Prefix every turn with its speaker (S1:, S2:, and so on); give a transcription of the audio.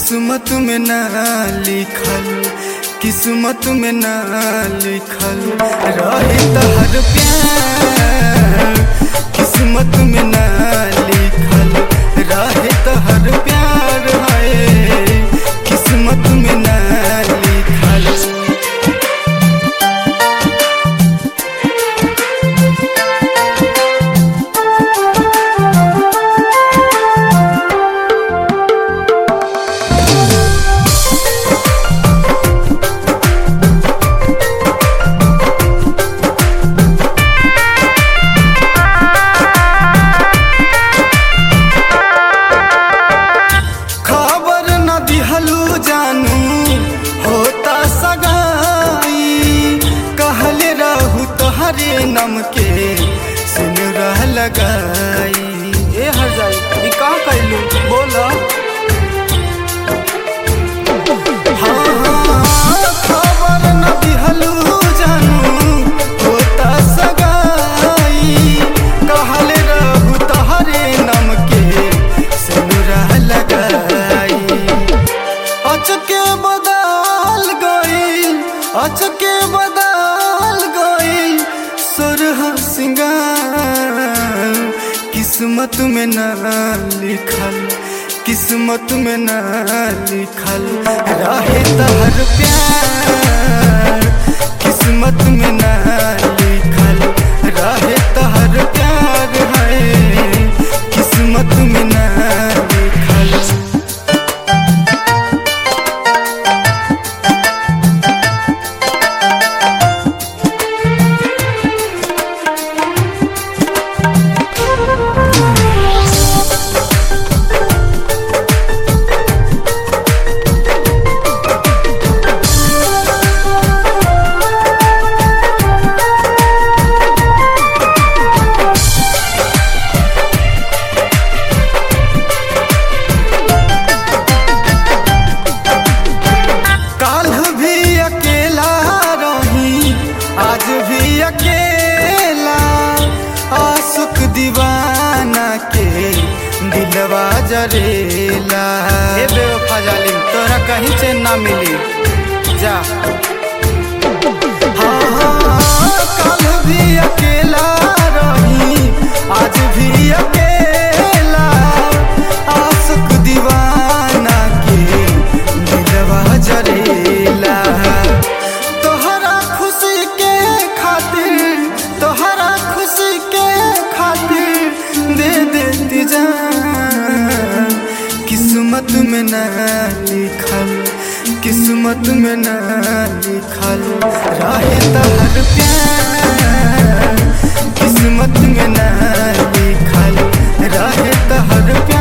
S1: किस्मत में ना लिखल किस्मत में ना लिखल रहे तहर प्यार किस्मत में ना लिखल रहे तहर प्यार है किस्मत में ना लिखल खबर न दिहलू जानू होता सगाई कहले रहू तोहरे नम के सिनुरा लगाई ए हर जाई ई का कैलू बोला हाँ, हाँ, खबर न दिहलू जानू होता सगाई कहले रहू तोहरे नम के सिनुरा लगाई अचके बदल गई अचके बदल गई सुरह सिंगार किस्मत में ना लिखल किस्मत में ना लिखल रहे तहर प्यार किस्मत में ना लिखल रहे तहर प्यार है किस्मत में ना लिखल काल भी अकेला रही आज भी अकेला आसुक दीवाना के दिलवा जरेला हे बेवफा जालिम तोरा कहीं चैन ना मिली जा हाँ, हाँ, काल भी अकेला रही आज भी अकेला आसुक दीवाना के दिलवा जरेला तोहरा खुशी के खातिर तोहरा खुशी के खातिर दे देती जान किस्मत में ना लिखल किस्मत में ना लिखल रहे तहर प्यार किस्मत में ना लिखल रहे तहर प्यार